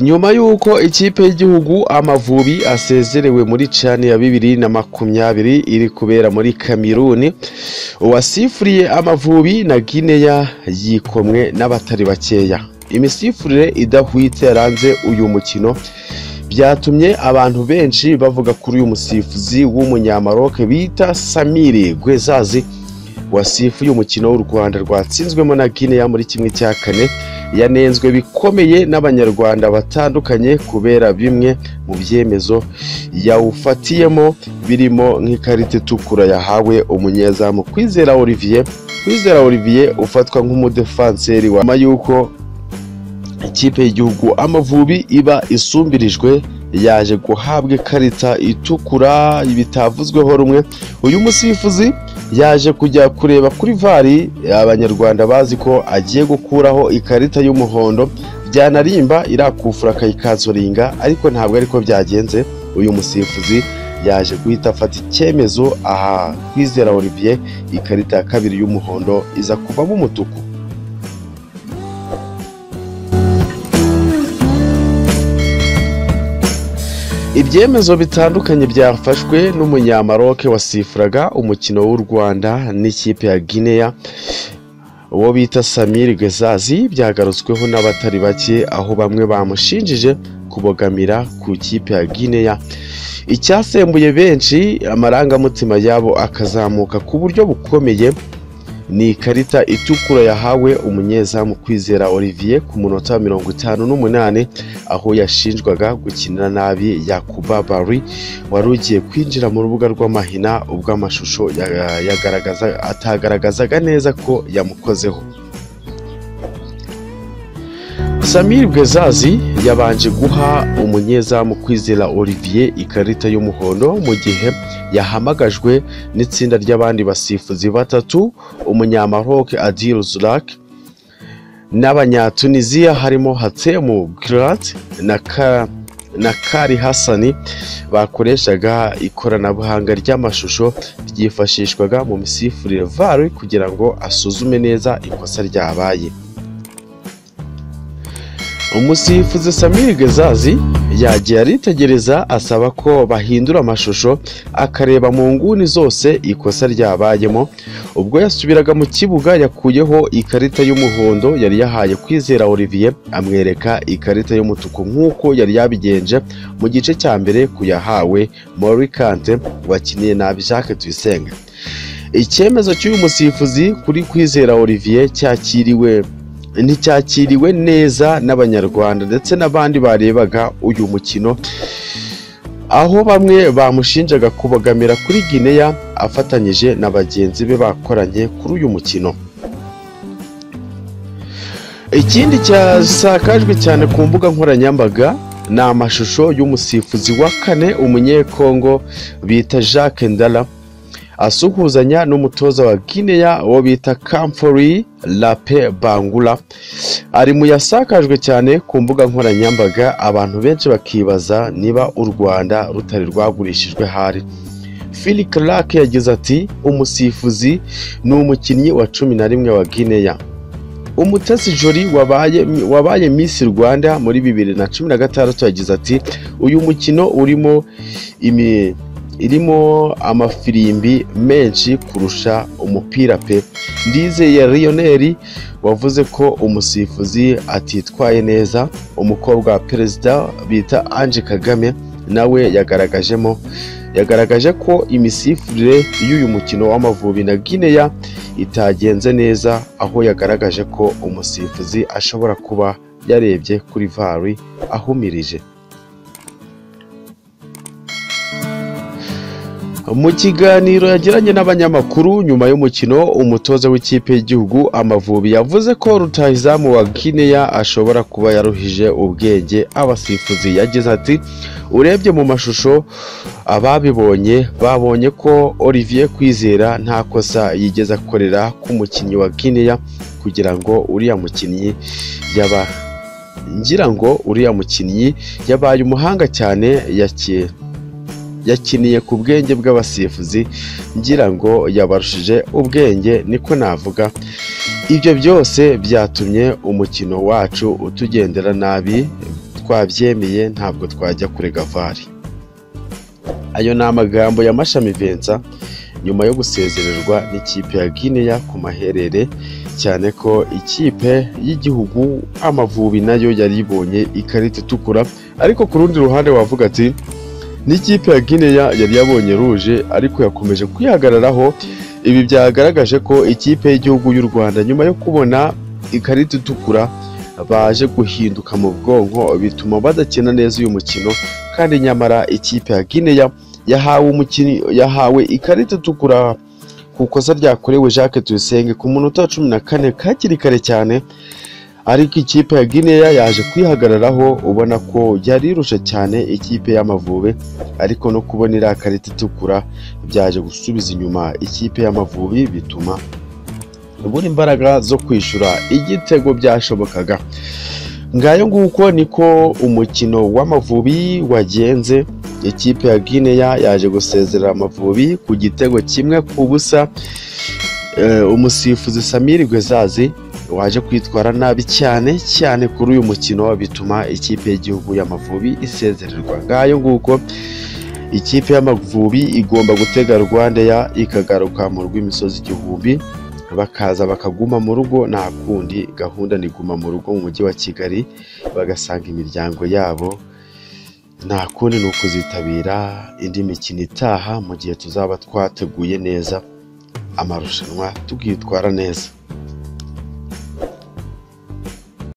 nyuma y'uko ikipe y'igihugu amavubi asezerewe muri cani ya bibiri na makumyabiri iri kubera muri kameruni uwasifuriye amavubi na gineya yikomwe n'abatari bakeya imisifurire idahwitse yaranze uyu mukino byatumye abantu benshi bavuga kuri uyu musifuzi w'umunyamaroke bita samiri gwezazi wasifuye umukino w'u rwanda rwatsinzwemo na gineya muri kimwe cya kane yanenzwe bikomeye n'abanyarwanda batandukanye kubera bimwe mu byemezo yawufatiyemo birimo nk'ikarita itukura yahawe umunyezamu kwizera olivier kwizera olivier ufatwa nk'umudefanseri nyuma y'uko ikipe y'igihugu amavubi iba isumbirijwe yaje guhabwa ikarita itukura bitavuzweho rumwe uyu musifuzi yaje kujya kureba kuri vari abanyarwanda bazi ko agiye gukuraho ikarita y'umuhondo byanarimba irakufura akayikazuringa ariko ntabwo ariko byagenze uyu musifuzi yaje guhita afata icyemezo aha kwizera olivier ikarita ya kabiri y'umuhondo iza kuvamo umutuku ibyemezo bitandukanye byafashwe n'umunyamaroke wasifuraga umukino w'u rwanda n'ikipe ya gineya uwo bita samiri gezazi byagarutsweho n'abatari bake aho bamwe bamushinjije kubogamira ku ikipe ya gineya icyasembuye benshi amarangamutima yabo akazamuka ku buryo bukomeye ni ikarita itukura yahawe umunyezamu kwizera olivier ku munota mirongo itanu n'umunani aho yashinjwaga gukina nabi yakuba bari wari ugiye kwinjira mu rubuga rw'amahina ubwo amashusho atagaragazaga neza ko yamukozeho samir bwezazi yabanje guha umunyezamu kwizera olivier ikarita y'umuhondo mu gihe yahamagajwe n'itsinda ry'abandi basifuzi batatu umunyamaroke adil zurak n'abanyatuniziya harimo hatemu girat na ka na kari hasani bakoreshaga ikoranabuhanga ry'amashusho ryifashishwaga mu misifurire vare kugira ngo asuzume neza ikosa ryabaye umusifuzi samiri gezazi yagiye aritegereza asaba ko bahindura amashusho akareba mu nguni zose ikosa ryabayemo ubwo yasubiraga mu kibuga yakuyeho ikarita y'umuhondo yari yahaye kwizera olivier amwereka ikarita y'umutuku nk'uko yari yabigenje mu gice cya mbere kuyahawe morikante wakiniye nabi jacques tuyisenga icyemezo cy'uyu musifuzi kuri kwizera olivier cyakiriwe nticyakiriwe neza n'abanyarwanda ndetse n'abandi barebaga uyu mukino aho bamwe bamushinjaga kubogamira kuri gineya afatanyije na bagenzi be bakoranye kuri uyu mukino ikindi cyasakajwe cyane ku mbuga nkoranyambaga ni amashusho y'umusifuzi wa kane umunyekongo bita jacques ndala asuhuzanya n'umutoza wa gineya uwo bita kamfori lape bangura ari mu yasakajwe cyane ku mbuga nkoranyambaga abantu benshi bakibaza niba u rwanda rutari rwagurishijwe hari philip clark yagize ati umusifuzi ni umukinnyi wa cumi na rimwe wa gineya umutesi jori wabaye wabaye miss rwanda muri bibiri na cumi na gatandatu yagize ati uyu mukino urimo imi irimo amafirimbi menshi kurusha umupira pe ndizeye riyoneri wavuze ko umusifuzi atitwaye neza umukobwa wa perezida bita ange kagame nawe yagaragajemo yagaragaje ko imisifurire y'uyu mukino w'amavubi na gineya itagenze neza aho yagaragaje ko umusifuzi ashobora kuba yarebye kuri vari ahumirije mu kiganiro yagiranye n'abanyamakuru nyuma y'umukino umutoza w'ikipe y'igihugu amavubi yavuze ko rutahizamu wa gineya ashobora kuba yaruhije ubwenge abasifuzi yagize ati urebye mu mashusho ababibonye babonye ko olivier kwizera nta kosa yigeze akorera k'umukinnyi wa gineya kugira ngo uriya mukinnyi yaba ngira ngo uriya mukinnyi yabaye umuhanga cyane yakeye yakiniye ku bwenge bw'abasifuzi ngira ngo yabarushije ubwenge niko navuga ibyo byose byatumye umukino wacu utugendera nabi twabyemeye ntabwo twajya kure gavari ayo ni amagambo ya mashami vensa nyuma yo gusezererwa n'ikipe ya guinea ku maherere cyane ko ikipe y'igihugu amavubi nayo yari ibonye ikarita itukura ariko ku rundi ruhande wavuga ati n'ikipe ya guinea yari yabonye ruje ariko yakomeje kwihagararaho ibi byagaragaje ko ikipe y'igihugu y'u rwanda nyuma yo kubona ikarita itukura baje guhinduka mu bwonko bituma badakina neza uyu mukino kandi nyamara ikipe ya guinea yahawe umukinnyi yahawe ikarita itukura ku kosa ryakorewe Jacques Tuyisenge ku munota wa cumi na kane kakiri kare cyane ariko ikipe ya guinea yaje kwihagararaho ubona ko yari irusha cyane ikipe y'amavubi ariko no kubona iriya karita itukura byaje gusubiza inyuma ikipe y'amavubi bituma buri imbaraga zo kwishyura igitego byashobokaga ngayo nguko niko umukino w'amavubi wagenze ikipe ya guinea yaje gusezerera amavubi ku gitego kimwe ku busa Eh, umusifuzi samiri gwezazi waje kwitwara nabi cyane cyane kuri uyu mukino bituma ikipe y'igihugu y'amavubi isezererwa ngayo nguko ikipe y'amavubi igomba gutega rwanda ya ikagaruka mu rw'imisozi igihumbi bakaza bakaguma mu rugo nta kundi gahunda ni guma mu rugo mu mujyi wa kigali bagasanga imiryango yabo nta kundi ni ukuzitabira indi mikino itaha mu gihe tuzaba twateguye neza amarushanwa tukitwara neza